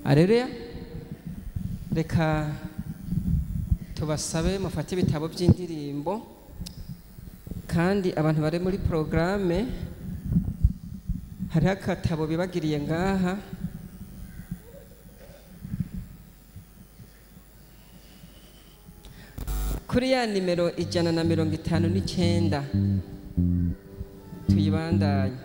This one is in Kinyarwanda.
areruya reka tubasabe mufate ibitabo by'indirimbo kandi abantu bari muri porogaramu hariho akatabo bibagiriye ngaha kuri ya nimero ijana na mirongo itanu n'icyenda tuyibandanye